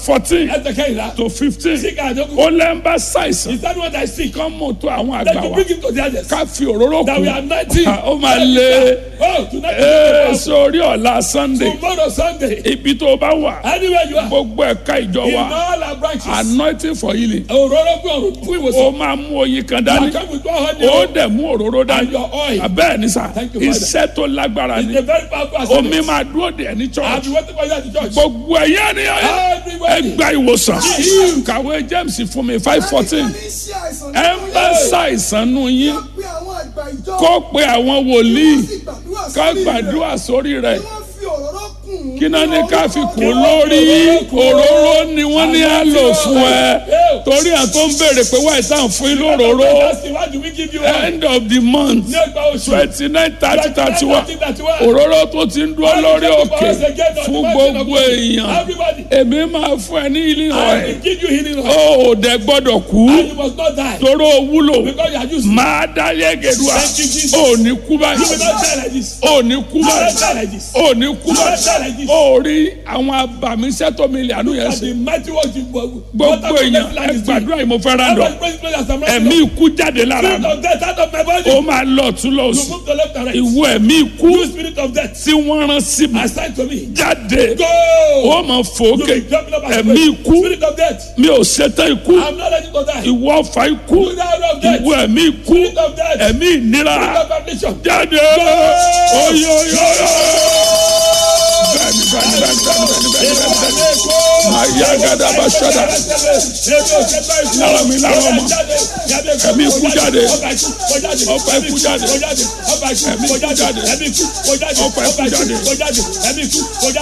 fourteen ẹsẹ̀ kẹ́hìnlá. to fifteen Sick àjọkù. ó lẹ́ ń bá ṣàìsàn Is that what I see? kán mú tó àwọn Then àgbà you wa bring him to the others. ká fi òróró That we are kù nineteen. ó máa lé Oh, tonight ee is sórí ọ̀la sunday tomorrow Sunday. ibi tó o bá wà Anywhere you are. gbogbo ẹ̀ka ìjọ In wa all our branches. anointing for healing Òróró gbé òrùn fún ó ìwòsàn. máa mú oyin kan dání Come with one hundred. ó dẹ̀ mú òróró And dání your oil. abẹ́ẹ̀ ni sà Thank you, Father. iṣẹ́ tó lágbára It's ni a very powerful omi assignment. máa dúró dè ní I've church been waiting for you at the church. gbogbo ẹ̀yẹ́ ni Everybody. ẹgbà ìwòsàn kàwé james fún mi five fourteen ẹ ń bá ṣàìsàn nù yín kó pe àwọn wòlíì ká gbàdúrà sórí rẹ̀ kí náà ní ká fi kún lórí òróró ni wọ́n ní á lò fún ẹ torí à tó ń béèrè pé wáyé tá à ń fún yín lóróró That's the one do we give you one. end of the month Ní ẹgbàá oṣù. twenty nine thirty thirty one 31. òróró tó ti ń dúró lórí òkè fún gbogbo èèyàn Everybody. èmi máa fún ẹ ní ilé I ọ̀rẹ́ will give you healing oil. ó ò dẹ gbọ́dọ̀ kú And you must not die. toró wúlò Because you are used. máa dá yẹ́gẹ̀dúà Thank you, Jesus. ó ní kú You will báyìí not die like this. ó ní kú You will not báyìí die like this. ó ní kú You will not die báyìí like this. ó rí àwọn abàmíṣẹ́ tó mi lè àánú yẹn And ṣe the mighty work you gbogbo èèyàn ẹ gbàdúrà yìí mo fẹ́ rà lọ ẹ̀mí ikú jáde lára Spirit mi of death out of my body. ó máa lọ tún lọ You sí move to left and right. ìwọ ẹ̀mí ikú You spirit of death. tí wọ́n rán sí mi Assign to me. jáde Go. ó máa fòókè You be jumping up and ẹ̀mí praying. ikú Spirit of death. mi ò ṣetán ikú I'm not ready to die. ìwọ ọ̀fà ikú You die of death. ìwọ ẹ̀mí ikú Spirit of death. ẹ̀mí ìnira Spirit of affliction. jáde oyoyoyo bẹ́ẹ̀ni bẹ́ẹ̀ni bẹ́ẹ̀ni bẹ́ẹ̀ni bẹ́ẹ̀ni bẹ́ẹ̀ni bẹ́ẹ̀ni máa yá gàdá bá ṣọ́dá lára mi lára ọmọ ẹ̀mí ikú jáde ọ̀pá ikú jáde ẹ̀mí ikú jáde ọ̀pá ikú jáde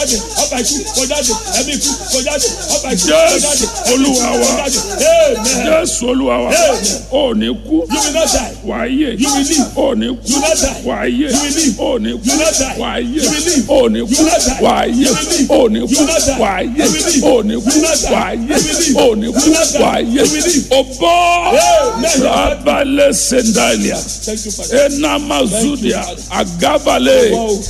jésù olúwa wa jésù olúwa wa ò ní kú wàá yè ò ní kú wàá yè ò ní kú wàá yè ò ní kú wàá yè ò ní kú wàá yè ò ní kú wàá yè ò ní kú wàá yè o bọ́ rabalẹ̀ sendalia enamazudia agabale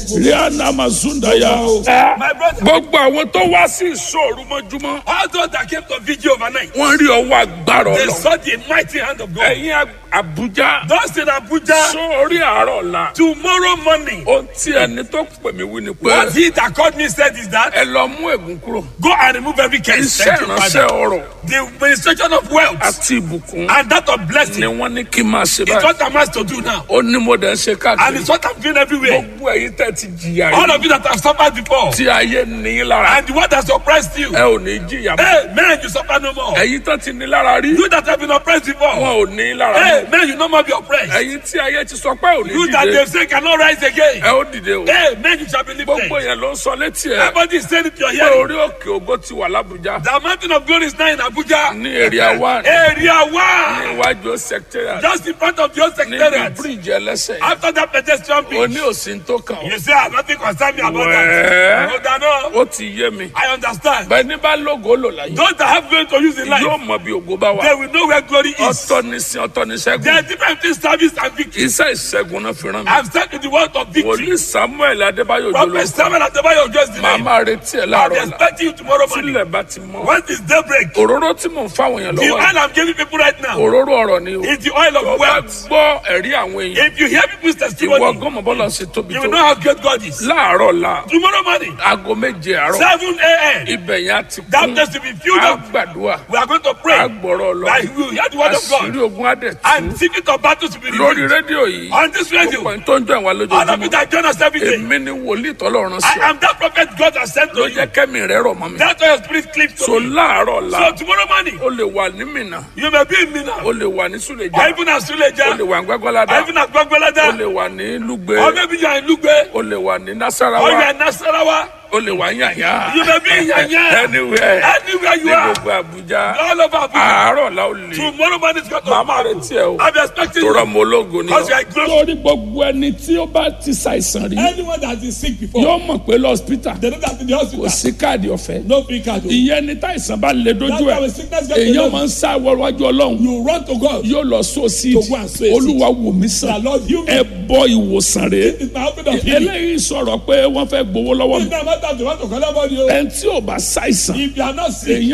rianamazundaya. My brother, gbogbo àwọn tó wá sí ìṣòro mọ́júmọ́ all those that came to vigil overnight, wọ́n rí ọwọ́ agbára they ọlọ́run. saw the mighty hand of God. ẹ̀yin Àbújá Those in Abuja, sórí àárọ̀ la. tomorrow morning, ohun tí ẹni tó pè mí wí ni pé what he that called me said is that ẹ lọ mú ègún kúrò. go and remove every curse. iṣẹ́ Thank you, ìránṣẹ́ Father. ọrọ̀ The administration of wealth àti ìbùkún and that of ni blessing wọ́n ní kí n máa ṣe is báyìí. what I'm asked to do now. ó ní mo dẹ̀ ń ṣe And káàkiri. it's what I'm doing everywhere. gbogbo ẹ̀yin tẹ́ ti jìyà All rí. of you that have suffered before, tí ayé ní í lára. and the one that suppressed you, ẹ ò ní jìyà mọ́. hey, man, you suffer no more. ẹ̀yin tó ti ní lára rí. You that have been oppressed before, wọn ò ní í lára hey, mọ́. man, you no more be oppressed. ẹ̀yin tí ayé ti sọ pé ò ní You that dìde. they say cannot rise again, ẹ ó dìde o. hey, man, you shall be lifted. gbogbo yẹn ló ń sọ létí ẹ. Everybody is saying it to your pé hearing. orí òkè ògo ti wà lábújá. The mountain of glory is now in Abuja. ní area one. Area ní one. iwájú secretariat. Just in front of your níbi secretariat. bíríìjì ẹlẹ́sẹ̀. After that pedestrian bridge. oní òsín tó kàn ó. You say, ah, nothing concern me about Well. that. No, that no. ó ti yé mi. I understand. bẹ́ẹ̀ ní bá lógo lò láyé. Those that have going to use in life, yóò mọ bí ògo bá they wà. will know where glory is. ọ̀tọ̀ ní sin ọ̀tọ̀ ní There ṣẹ́gun. are different things, service and victory. iṣẹ́ ìṣẹ́gun náà fi rán mi. I've said to the word of victory. wòlíì samuel adébáyò Prophet jòló. Samuel Adebayo just the màá name. máa retí ẹ̀ I'll be láàárọ̀ la. expecting you tomorrow morning. tílẹ̀ bá ti mọ́. When is daybreak? òróró tí mò ń fáwọn èèyàn The lọ́wọ́ oil I'm giving people right now òróró ọ̀rọ̀ ni o. is the oil of tó bá wealth. gbọ́ ẹ̀rí àwọn èèyàn. If you hear people's ìwọ testimony, gọ́mọ̀ bọ́lá ṣe tóbi you tó. will know how great God is. láàárọ̀ la Tomorrow morning, aago méje àárọ̀ 7 a.m., ibẹ̀ yẹn á ti that kún. place will be filled a up. gbàdúrà We are going to a pray. gbọ́rọ̀ lọ. That we will hear the word of àṣírí God. ogun adẹ̀ tú. And secret of battles will be lórí revealed. rédíò yìí On this radio, gbogbo ẹni tó ń jọ ìwà all of you lójoojúmọ́ that join us every day, èmi ni wòlíì tọ́lọ́run sí I ọ am that prophet God has sent ló to you. jẹ́ kẹ́mi rẹ̀ rọ̀ mọ́ mi. That's why your spirit cleaves so to me. láàárọ̀ la So tomorrow morning, o lè wà ní Mínà you may be in Mina, o lè wà ní or Súlẹ̀jà even at o Suleja, lè wà ní Gbẹ́gbẹ́ládá or even at o Gbagbelada, lè wà ní Lúgbé or maybe you are in Lugbe, o lè wà ní or you Nasarawa are in Nasarawa, o lè wà ní Yàyà you may be in Yanya, anywhere anywhere you ní are, gbogbo Àbújá all over Abuja. àárọ̀ la ó lè Tomorrow morning is going to màmá rẹ̀ tiẹ̀ o I'll be expecting tó you. rọ̀ mọ́ ológo ni Because you ọ. are close. torí gbogbo ẹni tí ó bá ti ṣàìsàn rí Anyone that has been sick before, yóò mọ̀ pé lọ́sítà they don't have to the kò hospital. sí káàdì ọ̀fẹ́ No free card. oh. ìyẹn ni táìsàn bá lè That's dojú why ẹ̀ when sickness gets èèyàn alone, máa ń sá wọwájú ọlọ́run you run to God. yóò lọ sọ sí To go and sow a seed. olúwa wò mí The sàn Lord, you ẹ bọ ìwòsàn rè It's my open of healing. eléyìí sọ̀rọ̀ pé wọ́n fẹ́ gbowó lọ́wọ́ mi It's not a matter of the want to collect money. oh. ẹni tí ò bá ṣàìsàn If you are not sick, èèyàn